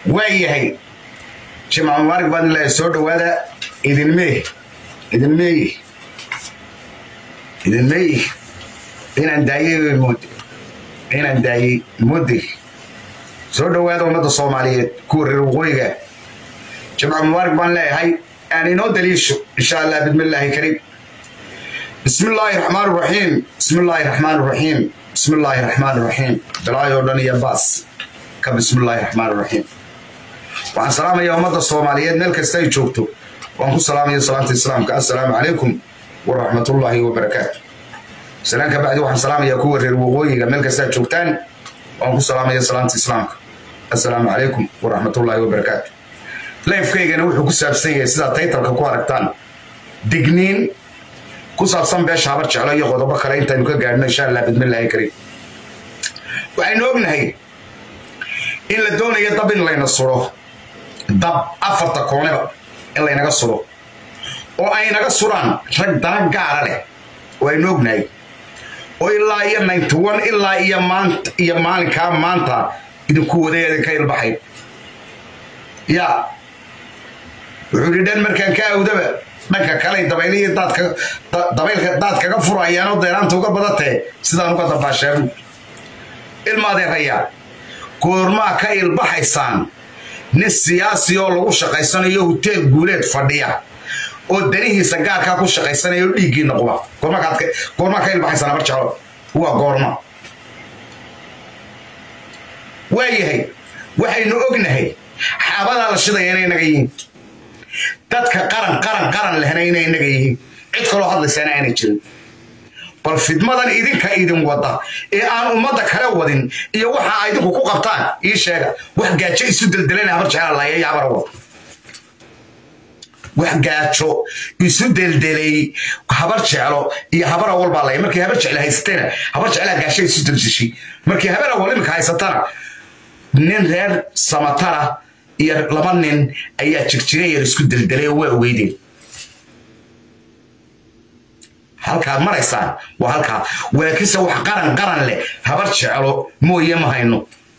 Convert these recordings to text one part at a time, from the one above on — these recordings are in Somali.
waayahay jimca mubaarak baan ilaahay soo dhowaada idinmee idinmeey idinmeey inaan daayey moode inaan daayey moode soo dhowaada ummadda soomaaliyeed kuwa reer waqooyiga jimca mubaarak baan leeyahay aan inoo daliisho insha allah bidmillaahi kariim bismi illaahi raxmaan raxiim bismi illaahi raxmaan raxiim bismi illaahi raxmaan raxiim bilaayoo dhan iyo baas ka bismi illaahi raxmaan raxiim waxaan salaamayaa ummadda soomaaliyeed meel kasta ay joogto waan ku salaamaya salaamta islaamka assalaamu calaykum waraxmatullaahi wabarakaatu salaan ka bacdi waxaan salaamayaa kuwa reer waqooyiga meel kasta aad joogtaan waan ku salaamaya salaamta islaamka assalaamu calaykum waraxmatullaahi wabarakaatu lifekaygana wuxuu ku saabsan yahay sidaad taytalka ku aragtaan digniin ku saabsan beesha habar jeclo iyo qodobo kale intaynu ka gaadhno insha allah bidmillaahi kariim waxaynu ognahay in la doonayo dab in layna suro dab afarta kooneba in laynaga suro oo ay naga suraan rag dana gaara leh oo aynu ognahay oo ilaa iyo ninety one ilaa iyo maanta iyo maalinkaa maanta idinku waday idinka ilbaxay ya wuxuu yidhi dhan markaan ka awdaba dhanka kale dabaylihii dabaylka daad kaga furayaanoo deeraanta uga badatee sidaan uga dabaashaabu ilmaadeerayaa goormaa ka ilbaxaysaan nin siyaasi oo lagu shaqaysanayo hoteel guuleed fadhiya oo danihiisa gaarkaa ku shaqaysanaya oo dhiiggii noqda goormaa ka ilbaxaysaan habar jeclo waa goorma waayahay waxaynu ognahay xaabadaa la shidaya inay naga yihiin dadka qaran qaran qaran lehna inay naga yihiin cid kaloo hadlaysaana aanay jirin bal fidmadan idinka idin wada ee aan ummadda kale wadin iyo waxa a idinku ku qabtaan ii sheega wax gaajo isu deldelana habar jeclalaaya iyo habara wada wax gaajo isu deldelay habar jeclo iyo habar awal baa laya markii habar jecla haysatana habar jeclaa gaasho isu deldeshay markii habar awal iminka haysatana nin reer samatara iyo laba nin ayaa jirjira yar isku deldelay oo waa ogeydeen halkaad maraysaan waa halkaa walaakiinse wax qaran qaran leh habar jeclo mooye ma hayno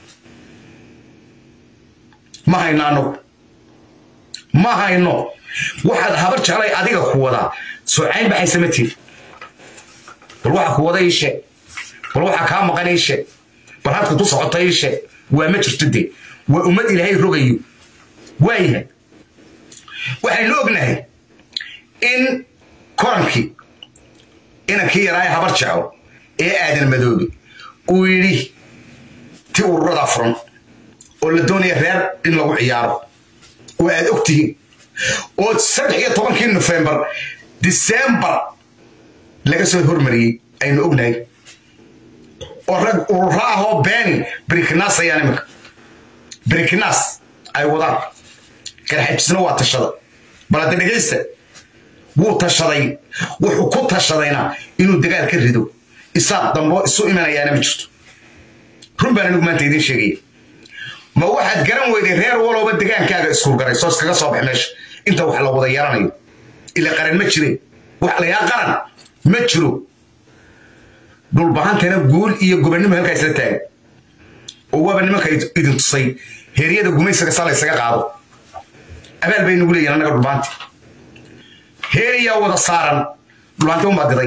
ma hayno anagu ma hayno waxaad habar jeclay adiga ku wadaa soocayn baxaysa ma tiri bal waxa ku wada ii sheeg bal waxa kaa maqan ii sheeg bal hadka ku socota ii sheeg waa ma jirto dee waa ummad ilaahay rogayo waayahay waxaynu ognahay in korankii inankii yaraaye habar jeclo ee aadan madoobe uu yidhi ti ururada furan oo la doonaya reer in lagu ciyaaro oo aad og tihiin oo saddex iyo tobankii nofembar disembar laga soo hormariyey aynu ognahay oo rag ururo ah oo beeni briknas ayaan iminka briknas ay wadaan garxajisna waa tashada bal hadda dhegaysta wuu tashaday wuxuu ku tashadayna inuu dagaal ka rido isaaq dambo isu imanayaana ma jirto run baan anigu maanta idiin sheegaya ma waxaad garan weyday reer walooba degaankaaga iskurgaray soo iskaga soo bax meesha inta wax la wada yaranayo ila qaran ma jire wax layaa qaran ma jiro dhulbahantana guul iyo gobannimo halkaa isla taagan oo waaba nimanka idin tusay heeryada gumaysaga saa laysaga qaado abaal bay nagu leeyihin annaga dhulbahanti heeriyaa wada saaran dhulbaanti unbaa diday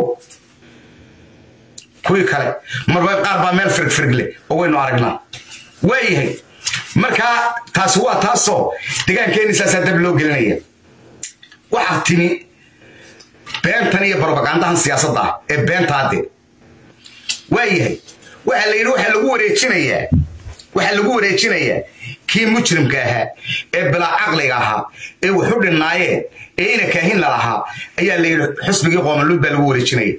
kuwii kale marba qaar baa meel firgfirg leh oo waynu aragnaa waayahay markaa taasi waa taasoo degaankeeni saasaa dab loo gelinaya waxaa timi beentan iyo barbagandahan siyaasadda ah ee beentaade waayahay waxaa la yidhi waxaa lagu wareejinayaa waxaa lagu wareejinayaa kii mujrimka ahaa ee bilaa caqliga ahaa ee waxu dhinnaayeen ee ina kaahin la lahaa ayaa la yidhi xusbigii qoomaluud baa lagu wareejinaya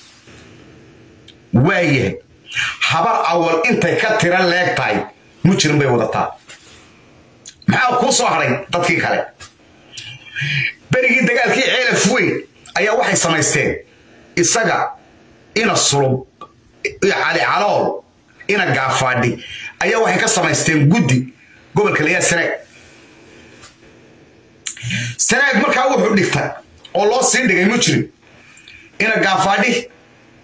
waayahay habar awal intay ka tira leeg tahay mujrim bay wadataa maxaa kuu soo hadhay dadkii kale berigii dagaalkii ceelaf weyn ayaa waxay samaysteen isaga ina sulub cali calool ina gaafaadhi ayaa waxay ka samaysteen guddi gobolka layaa sanaag sanaag markaa wuxuu dhigtay oo loo sii dhigay mujrim ina gaafaadhi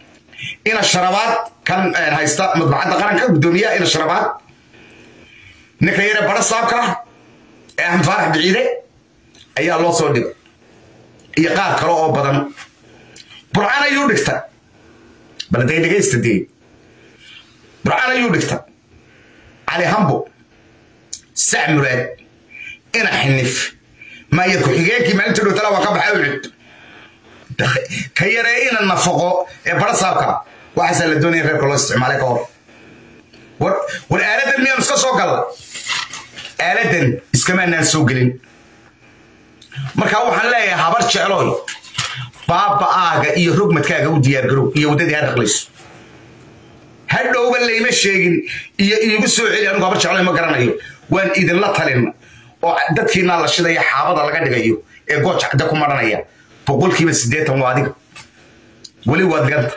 ina sharabaad kan haysta madbacadda qaranka guddoomiyaha ina sharabaad ninka yare bara saabka ah ee axmed faarax biciide ayaa loo soo dhigay iyo qaar kale oo badan burcaan ayuu dhigta bal day dhegaysta dee burcaan ayuu dhigta cali hambo sac muraad ina xinif maya ku-xigeenkii maalinta dhowtala waa ka baxay u cid ka yaree ina nafaqo ee bara saabka waxaasaa la doonaya reerka loo isticmaalay ka hor war war aaladan miyaanu iska soo galla aaladan iskamaanaan soo gelin markaa waxaan leeyahay habar jeclooy baaba'aaga iyo rogmadkaaga u diyaargarow iyo waddadii ha dhaqlayso hadhowba layma sheegin iyo iigu soo celi anigu habar jeclooy ma garanayo waan idinla talin oo dadkiinaa la shidaya xaabada laga dhigayo ee gooja cadda ku maranaya boqolkiiba siddeetan waa adiga weli waad ganta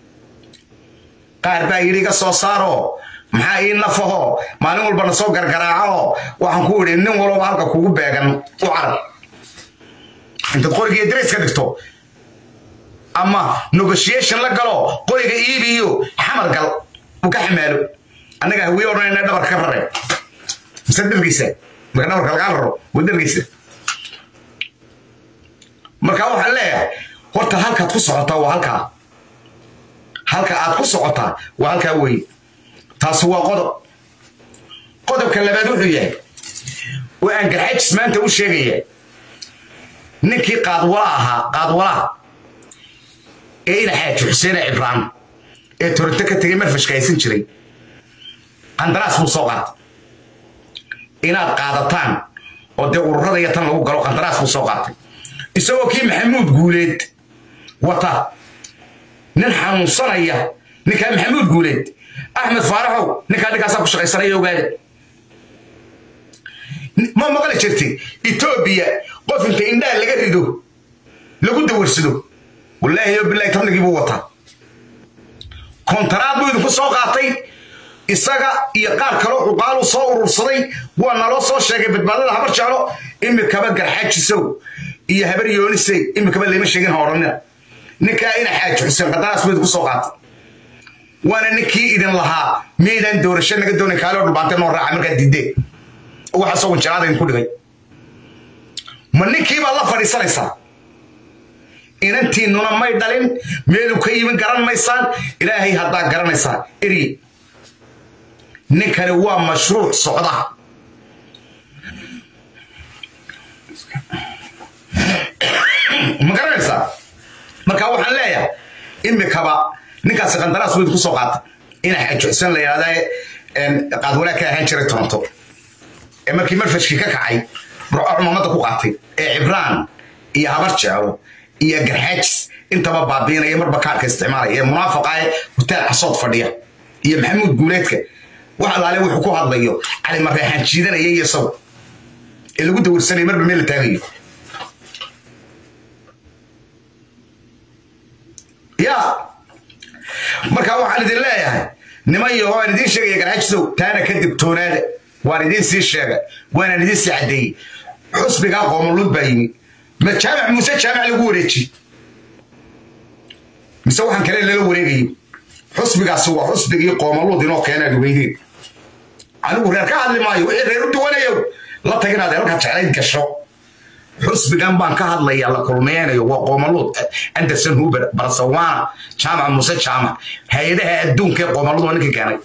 qaar baa yidhi iga soo saaro maxaa ii nafaho maalin walbana soo gargaraaco waxaan ku idhi nin walba halka kugu beegan u carab intaad qoriga darayska dhigto ama negotiation la galo qoriga iibiyo xamar gal uu ka xamaalo annaga hawiye odhanayna dhabarka ka rare mise dhargiisa marka dhabarka lagaa raro waa dhargiisa marka waxaan leeyahay horta halkaad ku socotaa waa halkaa halka aad ku socotaa waa halkaa weeye taasi waa qodob qodobka labaad wuxuu yahay oo aan garxajis maanta u sheegaya ninkii qaadwala ahaa qaadwalaha ee ina xaaji xuseene cibraan ee toronto ka tegay marfashka haysan jiray qandaraas buu soo qaatay inaad qaadataan oo dee ururada iyo tan lagu galo qandaraas buu soo qaatay isagoo kii maxamuud guuleed wata nin xanuunsanaya ninkaa maxamuud guuleed axmed faaraxow ninkaa ninkaasaa ku shaqaysanaya ogaada ma maqli jirtay etoobiya qof inta indhaha laga rido lagu dawarsado wallaahi yo bilaahi tabnigii buu wataa kontaraad buu idinku soo qaatay isaga iyo qaar kaloo cuqaalu soo urursaday waa naloo soo sheegay badbaadada habar jeclo imikaba garxaajisow iyo habar yoonisey imikaba layma sheegin ha odhanina ninkaa ina xaaji xuseen qadaraas buu idinku soo qaatay waana ninkii idin lahaa miyaydaan doorasho naga doonayn kaaloo dhulbaantay noo raaca markaad diideen waxa soo wanjaraada idinku dhigay ma ninkii baad la fadhiisanaysaa inantiinnuna may dhalin meeluu ka yimin garan maysaan ilaahay haddaa garanaysaa eri ninkani waa mashruuc socda ma garanaysaa marka waxaan leeyahay imikaba ninkaasi qandaraas buu idinku soo qaatay ina xajuxsan la yidhahda qaadwalaa ka ahaan jiray toronto ee markii marfashkii ka kacay burco cumamada ku qaatay ee cibraan iyo habar jeclo iyo garxaajis intaba baabiinaya marba kaarka isticmaalaya ee munaafaqa ee hutaal xasood fadhiya iyo maxamuud guuleedka wax alaale wuxuu ku hadlayo cali mareexaan jiidanaya iyo isagu ee lagu dawarsanaya marba meel la taagayo ya marka waxaan idin leeyahay niman yaho aan idiin sheegaya garxajisow taana ka digtoonaada waan idiin sii sheegay waanaan idiin sii caddeeyey xusbigaa qoomoluud baa yimi ma jaamac muuse jaamac lagu wareeji mise waxaan kale lala wareegayo xusbigaasi waa xusbigii qoomaluud inoo keenaad weydeen anigu reer ka hadli maayo wixii reer u duwanayo la taginaad halka jeclayd gasho xusbigan baan ka hadlaya la kulmeynayo waa qoomaluud anderson huber barsawana jaamac muuse jaamac hay-adaha adduunka ee qoomaluud waa ninkii keenay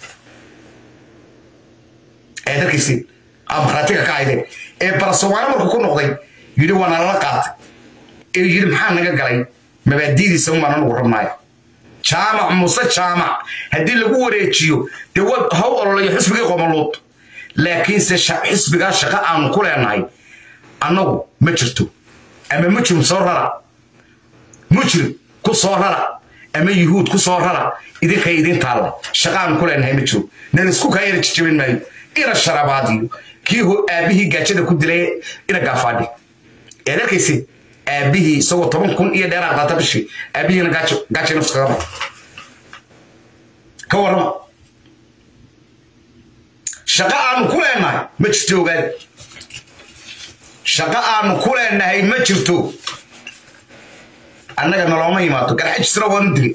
ee dalkiisi amaratiga ka hayde ee barsawana markuu ku noqday yidhi waa nalala qaatay ee yidhi maxaa naga galay mabaadidiisa umaan anugu rabnaayo jaamac muuse jaamac haddii lagu wareejiyo dee wa haw ololayo xisbigii qomaluud laakiinse xisbigaa shaqo aanu ku leenahay annagu ma jirto ama mujrim soo rara mujrim ku soo rara ama yuhuud ku soo rara idinkay idin taalla shaqa aanu ku leenahay ma jiro nan isku kaayana jijabin maayo ina sharabaadiyo kii aabbihii gaajada ku dilay ina gaafaadhi eed arkaysi aabbihii isagoo toban kun iyo dheeraad qaata bishii aabbihiina gaajo gaajay nafta kaga baxay ka warrama shaqo aanu ku leenahay ma jirto ogaada shaqo aanu ku leenahay ma jirto annaga nalooma yimaado garxajisna waanu dilay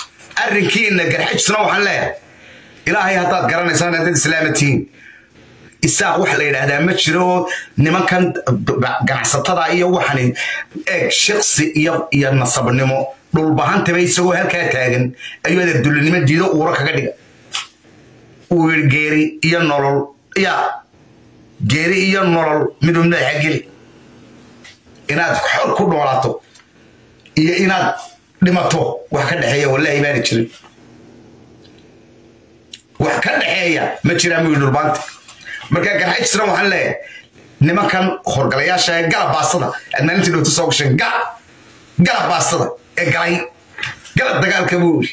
arrinkiina garxajisna waxaan leeyahay ilaahay haddaad garanaysaan haddaad islaama tihiin isaaq wax la yidhaahdaa ma jiro oo nimankan ganacsatada iyo waxani eeg shaqsi iyo iyo nasabnimo dhulbahantaba isagoo halkaa taagan ayuu adeer dulinimo diido uuro kaga dhiga uu yidhi geeri iyo nolol ya geeri iyo nolol miduu madaxa geli inaad xor ku noolaato iyo inaad dhimato wax ka dhexeeya wallaahi baana jirin wax ka dhexeeya ma jiraan buu yidhi dhulbaanta marka garxajisna waxaan leeyahay nimankan horgalayaasha ee galab baastada aad maalintii dhowta soo gasheen galab galab baastada ee galay galab dagaalka buu yidhi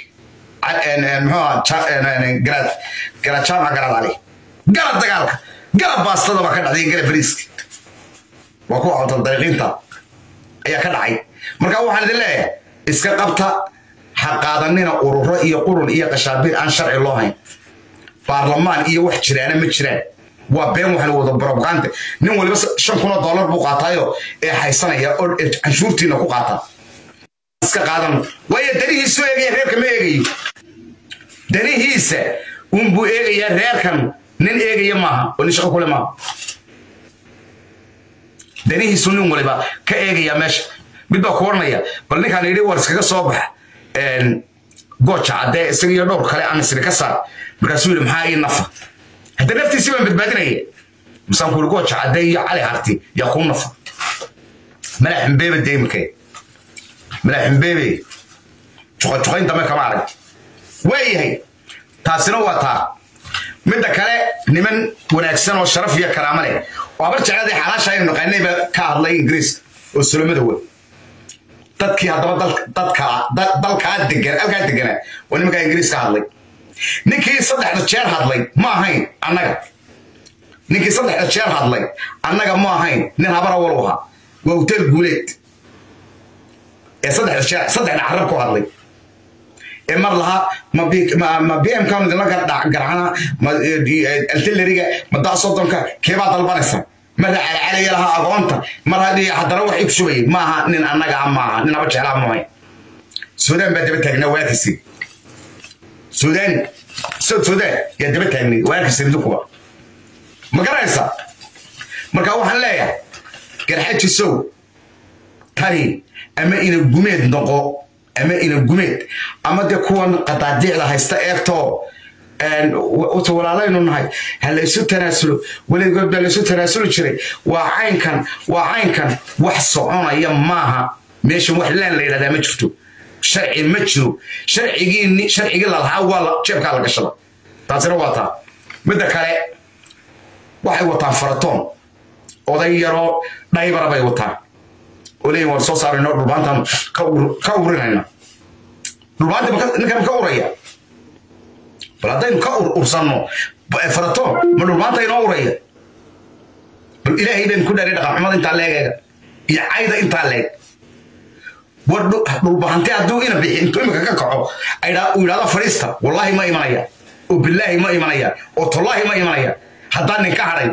muxuu garaad ali galab dagaalka galab baastada baa ka dhacday galab bariiska waa kuwa cawtal dariiqiinta ayaa ka dhacay marka waxaan idin leeyahay iska qabta ha qaadanina ururo iyo qurun iyo qashaabiir aan sharci loo hayn baarlamaan iyo wax jiraana ma jiraan waa been waxaan wada barobaqaante nin waliba shan kun oo dollar buu qaataayo ee haysanaya oo canshuurtiina ku qaata iska qaadan waayo danihiisu eegaya reerka ma eegayo danihiisa unbuu eegayaa reerkan nin eegaya maaha oo nin shaqo kule maaha danihiisu nin waliba ka eegaya meesha mid baa ku odhanaya bal ninkaan yidhi war iskaga soo bax gooja caddee isaga iyo dhowr kale aan isri ka saar markaasuu yidhi maxaa ii nafa hadda naftiisii baan badbaadinaya masaan ku yidhi gooja caddee iyo cali harti yaa kuu nafa malaa ximbeebe deymike malaa ximbeebe juqajuqayn dambe kama arag waayahay taasina waa taa midda kale niman wanaagsan oo sharaf iyo karaamo leh oo habar jecladii xalaasha aynu naqaanay baa ka hadlay ingiriiska oo solomada wey dadkii haddaba dalkaa degan halkaa deganaa waa nimankaa ingiriis ka hadlay ninkii saddexda jeer hadlay ma ahayn annaga ninkii saddexda jeer hadlay annaga ma ahayn nin habara walu ahaa waa hotel guuleed ee saddexda jeer saddexda carab ku hadlay ee mar lahaa ma b m kan idinla garcana ma altileriga ma daa soddonka keebaa dalbanaysa marra calacalaya lahaa agoonta mar haddii haddana waxay ku shubayay maaha nin annaga ah maaha nin haba jeclaa maahay suudaan baa daba taagnaa waakisi suudaan sod suudaan yaa daba taagnay waakisi idinkuba ma garanaysa marka waxaan leeyahay garxajisow tani ama ina gumeed noqo ama ina gumeed ama dee kuwan qadaadiicda haysta eegtoo wata walaalaynu nahay ha laysu tanaasulo weligood baa laysu tanaasuli jiray waa caynkan waa caynkan wax soconaya maaha meeshan wax laan la yidhahdaa ma jirto sharci ma jiro sharcigii sharcigii lalahaa waa jeebkaa la gashada taasina waa taa midda kale waxay wataan faratoon oday yaroo dhaybara bay wataan oo leeyihin waan soo saarayno dhulbaantan ka urinayna dhulbaanta ninkan ka uraya bal haddaynu ka ursanno faratoon ma dhulbaanta inoo uraya bal ilaahay baynu ku dhaaray dhaqanxumada intaa leegeega iyo cayda intaa leeg war dhulbahante hadduu ina bixi intuu imika ka kaco uu yidhahdo fadhiista wallaahi ma imanaya oo bilaahi ma imanaya oo tollaahi ma imanaya haddaan ninka hadhay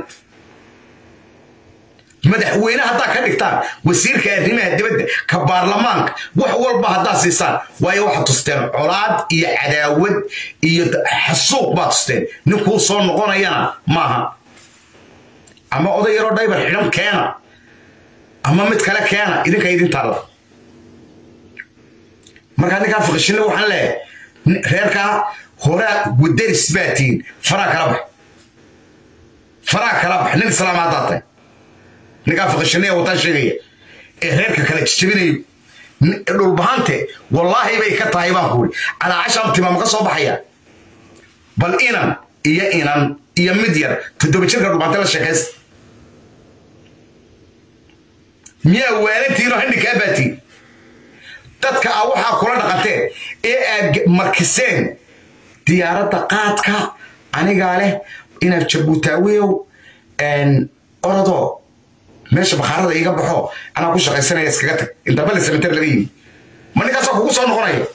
madaxweyne haddaa ka dhigtaan wasiirka arrimaha dibadda ka baarlamaanka wax walba haddaa siisaan waayo waxaad tusteen colaad iyo cadaawad iyo xasuuq baad tusteen ninkuu soo noqonayana maaha ama oday yaroo dhaybar xidhan keena ama mid kale keena idinka idintaalla markaa ninkaa fiqishinle waxaan leeyahay reerkaa horaa wadaris baa tihiin faraa kala bax faraa kala bax nin islaama haddaa tahay ninkaa fiqishinaya wataan sheegaya ee reerka kale jijabinayo dhulbahante wallaahi bay ka tahay baan kuuri calaacashaan timaama ka soo baxaya bal inan iyo inan iyo mid yar toddoba jirka dhulbahante la sheekaysta miyaa waalantiinoo handhikaa baatiin dadka a waxaa kula dhaqanteen ee aad markiseen diyaaradda qaadka anigaa leh inaad jabuutaawiyow orodoo meesha bakhaarada iiga baxo anaa ku shaqaysanaya iskaga tag intaba la samater laga yimi ma ninkaasoo kugu soo noqonaya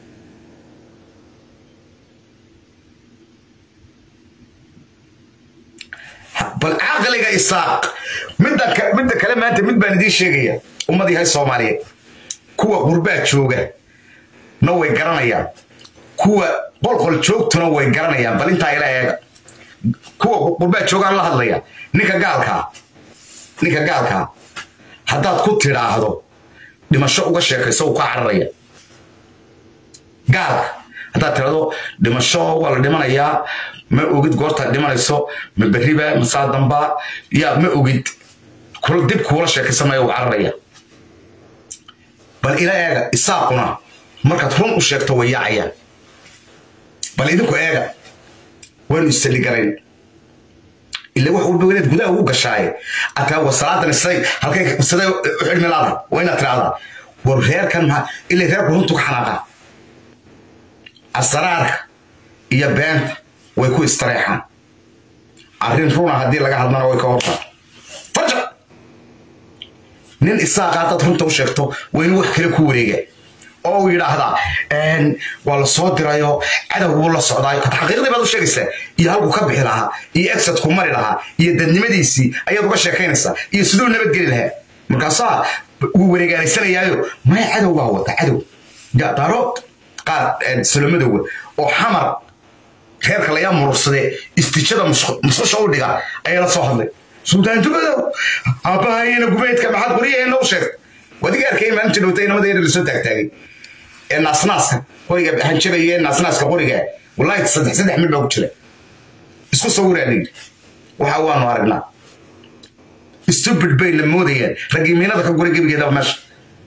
bal caqliga isaaq midda midda kale maanta mid baan idiin sheegaya ummad yahay soomaaliyeed kuwa qurbaa jooga na way garanayaan kuwa qolqol joogtuna way garanayaan bal intaa ila eega kuwa qurbaa joogaan la hadlaya ninka gaalkaa ninka gaalkaa haddaad ku tidhaahdo dhimasho uga sheekayso uu ka cararaya gaalka haddaad tidhaahdo dhimasho waa la dhimanayaa ma ogid goortaad dhimanayso ma berriba ma saadamba yaa ma ogid dib kuula sheekaysamaya uu cararaya bal ila eega isaaquna markaad run u sheegto way yaacayaan bal idinku eega waynu issalligarayn ila wax walba inaad gudaha ugu gashaaye ataa war salaadan siday halkay siday u xidhmi laada waa inaad tidhahdaa war reerkan maxaa ila reerku runtu ka xanaaqaa asraarka iyo beenta way ku istareexaan arrin runa haddii laga hadlana way ka hortaa farja nin isaaqa haddaad runta u sheegto waa inuu wax kale ku wareega oo uu yidhaahdaa waa la soo dirayo cadow buu la socdaayo xaqiiqdii baad u sheegaysaa iyo halkuu ka bixi lahaa iyo exitku mari lahaa iyo dadnimadiisii ayaad uga sheekaynaysaa iyo siduu nabadgeli lahaa markaasaa wuu wareegaanaysanayaayo maya cadow baa wata cadow daarood qaar salomadowa oo xamar reerka layaa murursade istijada musqusha u dhiga ayaa la soo hadlay suldaan dubadow aabbahayena gubeydka maxaad qoryaheena u sheegtay wadiga arkay maalinta dhowta inamada yar lasoo taagtaagay ee naasnaaska qoriga hanjabaya ee naasnaaska qoriga wallahi saddex saddex mid baa ku jira isku sawiraa layidhi waxa waanu aragnaa stupid bay la moodayaan ragiimiinada ka gura gebigeedaba meesha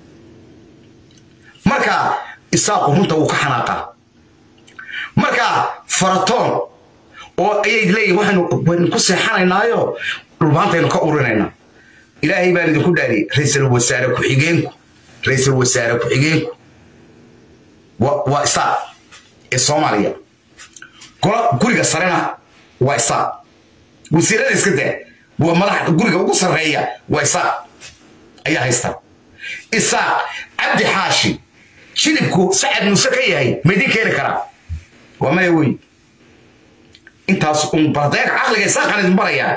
marka isaaqu runta wuu ka xanaaqaa marka faratoon oo ayay leeyihin waxaynu waynu ku seexanaynaayo dhulbaantaynu ka urinaynaa ilaahay baan idinku dhaariyey ra-iisul wasaare ku-xigeenku ra-iisul wasaare ku-xigeenku waa isaaq ee soomaaliya guriga sarena waa isaaq wasiirada iska daa waa madax guriga ugu sarreeya waa isaaq ayaa haysta isaaq cabdi xaashi jilibku sacad muuse ka yahay ma idiin keeni karaa waa maya wey intaas un bardeeg caqliga isaaqan idin barayaa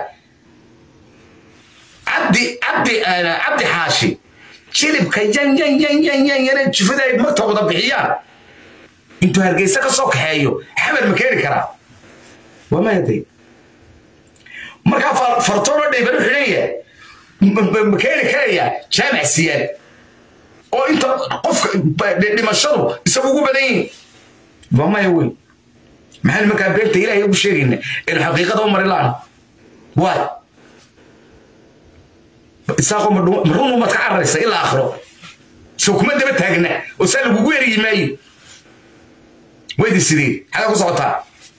cabdi cabdi cabdi xaashi jilibka yan yan yan yan yan yana jufada ay marta wada bixiyaan intuu hargeysa ka soo kaxeeyo xamar ma keeni karaa waa maya day markaa fartoono dhayban u xidhan yahay ma keeni karaya jaamac siyaad oo inta qofka dhimashadu isagu ugu badan yihin waa maya wey maxaan markaa beenta ilaahay ugu sheegayna inu xaqiiqada u mari laan waay isaaqo marun umaad ka cararaysa ilaa akhro soo kuma daba taagna oo saa lagugu eriyi maayo waydi sidee xagga ku socotaa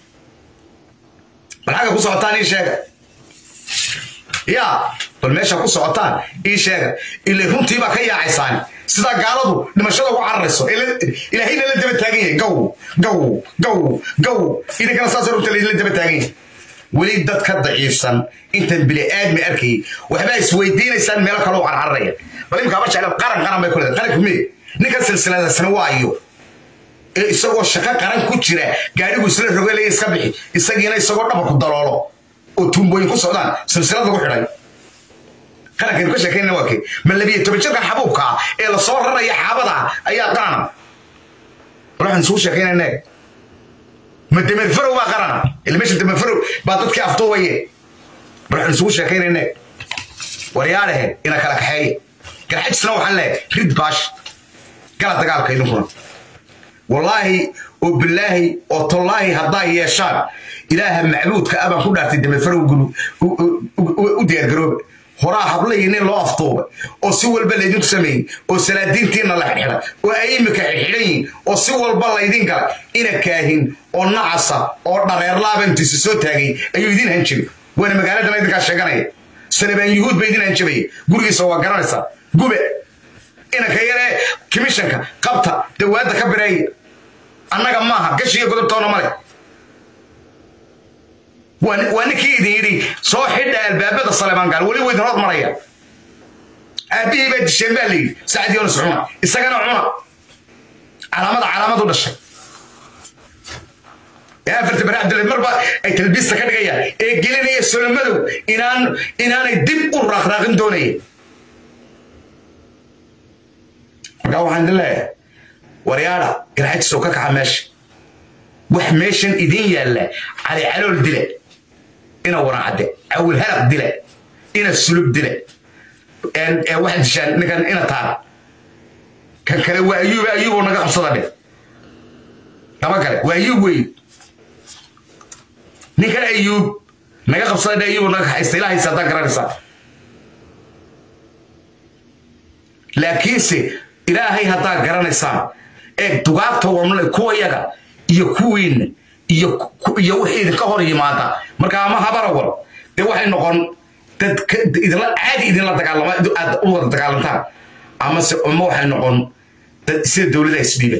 bal xagga ku socotaan ii sheega yaa bal meesha ku socotaan ii sheega ilay runtiibaa ka yaacaysaan sidaa gaaladu dhimashada ugu cararayso ilaahayna la daba taagan yahay gaw gaw gaw gaw idinkana saas runta la daba taagan yahay weli dad ka daciifsan intan bili aadmi arkayay waxbaa isweydiinaysaan meelo kale u carcararaya bal imkaa ma jecla qaran qaran bay ku leedahay qaranku mee ninkan silsiladasna waayo ee isagoo shaqo qaran ku jira gaadhigu isla rogelaya iska bixi isagiina isagoo dhabarku daloolo oo tuumbooyin ku socdaan silsilad lagu xidhay qarankaynu ka sheekaynana waa kee ma labiyo toban jirkan xabuubka ah ee lasoo raraya xaabada ayaa qarana bal waxaan isugu sheekaynayna ma damerfarow baa qarana ila meesha damerfarow baa dadkii afduubaye bal waxaan isugu sheekaynayna waryaalehe ina kala kaxeeye garxajisna waxaan leehay rid baash gala dagaalka idinkuna wallaahi oo bilaahi oo tollaahi haddaa yeeshaan ilaaha macbuudka abaan ku dhaartay damerfarow u diyaargarooba horaa hablayi nin loo afduubay oo si walba laydinku sameeyey oo salaadiintiina la xidxidhay oo ay imika xidxidhan yihin oo si walba laydin galay ina kaahin oo nacasa oo dhareerlaaba intiisa soo taagay ayuu idin hanjabay waana magaaladana idinkaa sheeganaya sanabaan yuhuud ba idin hanjabaya gurigiisa waa garanaysaa gube inanka yaree kimishanka qabta dawaadda ka bireeya annaga maaha gashiga godobtoona male waa ninkii idin yidhi soo xidha albaabada saleebaan gaal weli waydin hor maraya aabbihii baa disheen baa layidhi sacad yoonis cuna isagana cuna calaamada calaamad u dhashay ee afarta bari cabdille marba ay talbiista ka dhigayaan ee gelinaya solomadow inaan inaanay dib u raaqraaqin doonaya markaa waxaan idin leeyahay waryaada garxajisoo ka kaxa meesha wax meeshan idin yaalla cali calool dile ina waraacade cawil halaq dile ina sulub dile waxaad dishaan ninkan ina taar kan kale waa ayuub ayuuboo naga qabsada dhe laba kale waa ayuub wey ninkan ayuub naga qabsada dhe ayuuboo naga haysta ilaa haysa haddaan garanaysaa laakiinse ilaahay haddaad garanaysaan ee dugaagta wamle kuwa yaga iyo kuwiinna iyo iyo wixii idinka hor yimaada marka ama habarawal dee waxay noqon dad idinla caadi idinla dagaalama aad u wada dagaalantaan amase ama waxay noqon dad sida dowladda isdhiiba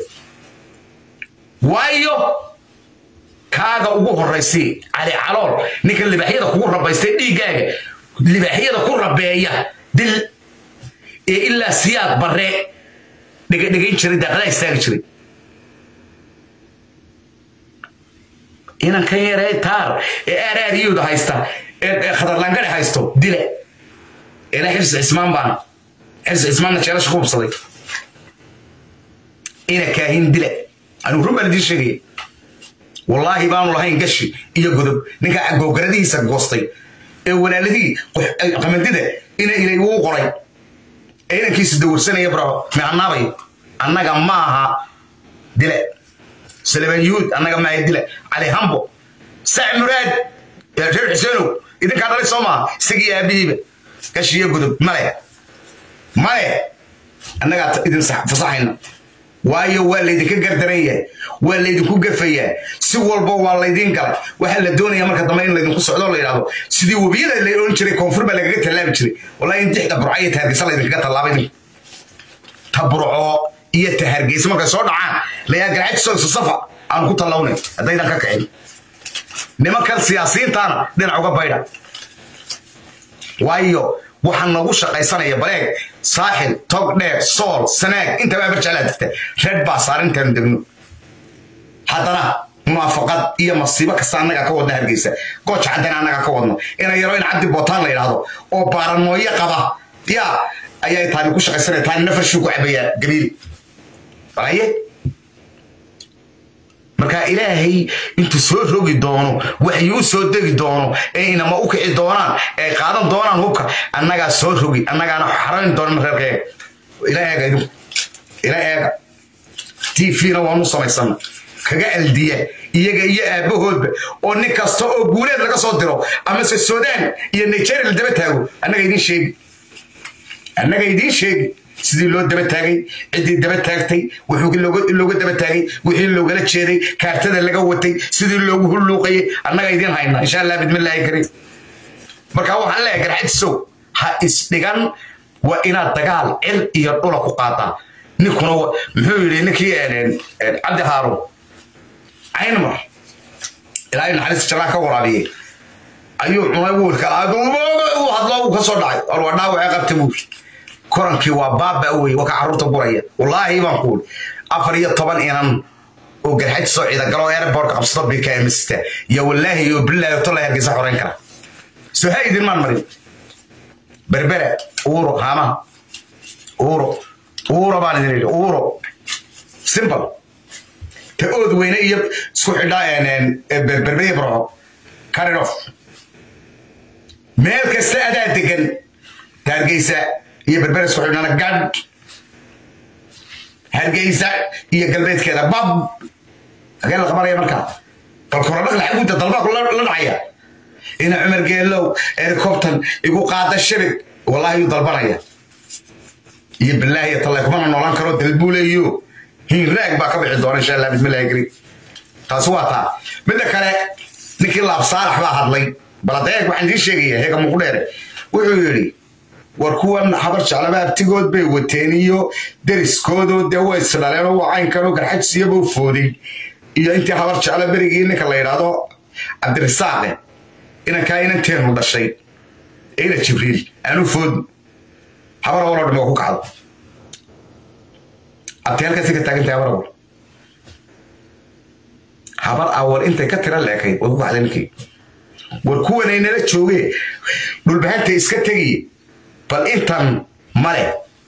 waayo kaaga ugu horaysay cali calool ninka libaaxyada kugu rabaystay dhiiggaaga libaaxyada ku rabeeya dil ee ilaa siyaad barre dhegadhegayn jiray daaqadaa istaagi jiray inankan yaree taar ee aaraariyooda haysta ee khatarlaangadhe haysto dile ila xibsi cismaan baana xibsi cismaanna jeelasha ku hubsaday ina kaahin dile anigu run baan idiin sheegaya wallaahi baanu lahayn gashi iyo godob ninka googaradihiisa goostay ee walaaladii qamandida ina ilay uu qoray ee inankiisa dawursanaya bravo meecanaabay annaga maaha dile سليمان يود أنا جماعة دلة علي همبو ساع مراد يا رجال حسينو إذا كان علي صوما سقي يا بيبة كشي يقول ملأ ملأ أنا قاعد إذا صح فصحنا waayo waa laydinka gardaranya waa laydinku gafaya si walba waa laydin galay waxaa la doonaya marka dambe in laydinku socdo la yidhahdo sidii webiyada la odhan jiray koonfur baa lagaga tallaabi jiray wallahi in dixda burco iyo tahargeysa laydinkaga tallaabay ta burco iyo ta hargeysa markay soo dhacaan layaa garxajisoo safa aan ku tallawnay haddaydan ka kicin nimankan siyaasiyiintaana dhinac uga baydha waayo waxaa nagu shaqaysanaya baleeg saaxil tog dheer sool sanaag intaba abarjeclaa jirta reer baa saarintaanu degno haddana munaafaqad iyo masiibo kasta annaga ka wadna hargeysa gooja caddana annaga ka wadno ina yaro in cabdi bootaan la yidhaahdo oo baaranooyo qaba yaa ayaa taani ku shaqaysanaya taani nafarshuu ku cabayaa gabiil aye marka ilaahay intuu soo rogi doono waxyuu soo degi doono ee inama u kici doonaan ee qaadan doonaan hubka annagaa soo rogi annagaana xarayn doona reerkeega ila eega idinku ila eega t v-na waanu samaysana kaga aldiya iyaga iyo aabbahoodba oo nin kasta oo guuleed laga soo diro amase sudan iyo nigeria la daba taago annaga idiin sheegi annaga idiin sheegi sidii loo daba taagay ciddii daba taagtay wuxuu looga daba taagay wixii loogala jeeday kaartada laga watay sidii loogu hulluuqayay annaga idiin hayna insha allah bidmillaahi kariim marka waxaan leeyahay garxadisow ha isdhigan waa inaad dagaal cir iyo dhula ku qaadaa ninkuna muxuu yidhi ninkii cabdi haaruun caynmar ilaahay naxariista jannaa ka waraabiyey ayuu cunay wiilka uu hadlo uu ka soo dhacay or waa dhaawacee qabta buu korankii waa baaba wey waa ka carruurta guraya wallaahi baan ku uri afar iyo toban inan oo garxaj soo ciida galo airbortka qabsado bkmsta iyo wallaahi iyo bilaahi tola hargeysa xoreyn kara soo ha idin maan marin berbere uuro hama uuro uuro baan idin idhi uuro simple ta ood weyne iyo isku xidhaa berberiya barco caridof meel kasta adaa degan hargeysa iyo berbere isku xidhana gadh hargeysa iyo galbeedkeeda bab hagee la qabanaya markaa bal korodhaq laxaguda dalbaa la dhacaya ina cumar geelow ericoptan igu qaada shabig wallahi yuu dalbanaya iyo bilaahi iyo tallay kumana noolaan karo dalbuuleeyo hinraag baa ka bixi doona insha allah bismillahi kariim taasi waa taa midda kale ninkii laab saalax baa hadlay bal adeeg waxaan idiin sheegaya heega muqu dheere wuxuu yidhi war kuwan habar jeclaba abtigood bay wateen iyo deriskoodoo dee way isdhaleenoo waa caynkanoo garxajsiyaba u fooday iyo intii habar jecla berigii ninka la yidhaahdo cabdirisaaqe inankaa inanteenu dhashay ina jibriil aanu food habar awaloo dhame waa ku kacdo abti halkaasi ka taagantahay habar awal habar awal intay ka tira leekayd way ku kacday ninkii war kuwanay nala joogee dhulbahanta iska tegiye bal intan male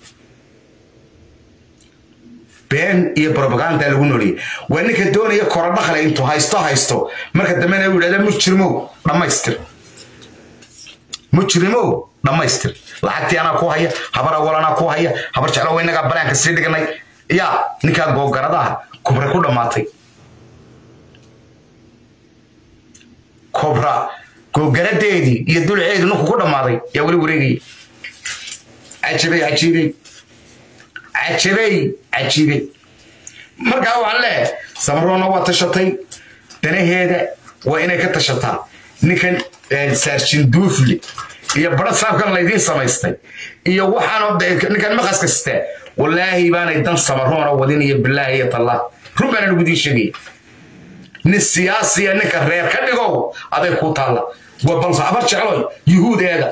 been iyo brobaganda lagu nooliyey waa ninka doonaya korodhaqle intuu haysto haysto marka dambena u yidhahda mujrimow dhammaystir mujrimow dhammaystir lacagtii anaa ku haya habar awal anaa ku haya habar jeclo inagaa banaanka sii dhiganay yaa ninkaa googaradaha kubra ku dhammaatay kobra googaradeedii iyo dulceedii ninku ku dhammaaday yaa weli wareegaya cajabay cajiibay cajabay cajiibay markaa waxaan leeyahay samaroonna waa tashatay danaheeda waa inay ka tashataa ninkan saarjin duufli iyo bara saabkan laydiin samaystay iyo waxaan ninkan maqaska sitaa wallaahi baanay dan samaroona wadin iyo bilaahi iyo tallah run baana nagu diin sheegaya nin siyaasiya ninka reer ka dhigow aday ku taalla waa balse abar jecloy yuhuud eega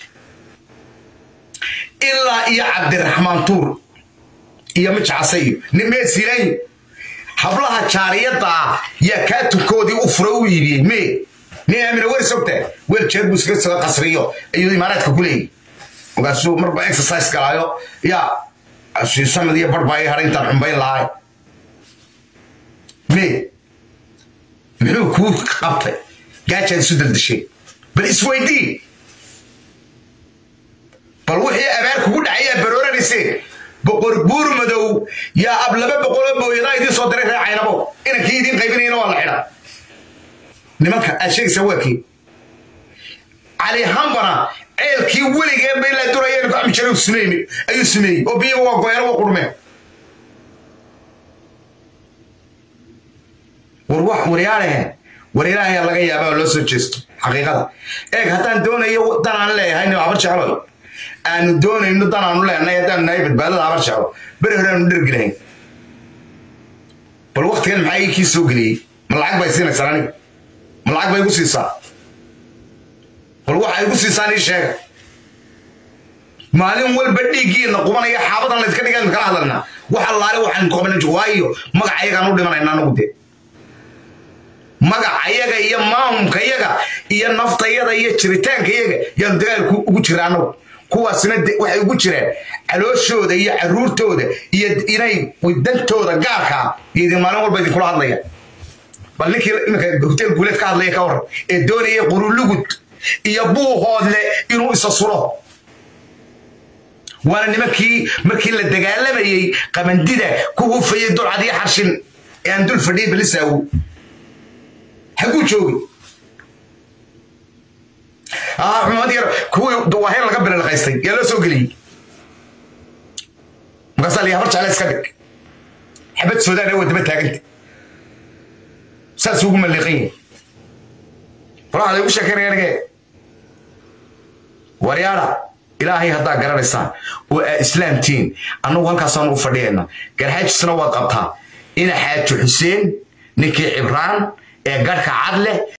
ilaa iyo cabdiraxmaan tuur iyo mijacase iyo meesilayo hablaha jaariyadda ah yaa kaatukoodii u fura u iibiyey me nin aamina wer sogta weer jeer buu iska soo qasriyo ayuu imaaraadka ku leeyahy markaasuu marba exercise galaayo yaa sanad iyo bar baa ii hadhay intaan xumbayn lahay me muxuu kuu qabtay gaajaad isu daldashay bal isweydii bal wixii abaar kugu dhacayaa barooranayseen boqor buur madow yaa ab laba boqoloo mooyadaa idiin soo diray reer caynabo inankii idiin qaybinayana waa la xidha nimanka aad sheegaysaa waa kii cali hambana ceelkii weligeen bay la durayeen ku ami jiray sumeeyey ayuu sumeeyey oo biyaga waa goyana waa qurmeen war wax waryaalahe war ilaahay laga yaabaa loo soo jeesto xaqiiqada eeg haddaan doonayo danaan leeyahay nin habar jeclo aanu doonayno danaanu leenahay haddaanu nahay badbaadada habar jeclo beri hore aanu dhergi lahayn bal waktigan maxaa ii kii soo geliyey ma lacag bay siinaysaa aniga ma lacag bay igu siisaa bal waxa igu siisaan ii sheega maalin walba dhiiggiina qubanaya xaabadan layska dhigan kala hadalnaa wax allaale waxaan qoban waayo magac ayagaan u dhimanayna anagu dee magac ayaga iyo maamulka yaga iyo naftayada iyo jiritaanka yaga yaanu dagaalku ugu jira anagu kuwaasna waxay ugu jiraan calooshooda iyo caruurtooda iyo inay dantooda gaarkaa iyo idin maalin walba idinkula hadlaya bal ninkii iminka hotel guuleed ka hadlaya ka waran ee doonaya qurulugud iyo buuhoodle inuu isa suro waana nimankii markii la dagaalamayey qamandida ku hufayay dulcad iyo xarshin ee aan dul fadhiyay balisaawo haguu joogi xumad yar kuwii duwaahir laga bililqaystay yaa loo soo geliyey markaasaa la habar jecla iska dhig xabad soodaan waa daba taaganta saas ugu malliqan yahay faraxda igu sheekeynaya anige waryaada ilaahay haddaa garanaysaan oo aa islaamtiin annagu halkaasaan u fadhiyayna garxaajisna waad qabtaa ina xaaji xuseen ninkii cibraan ee garhka cad leh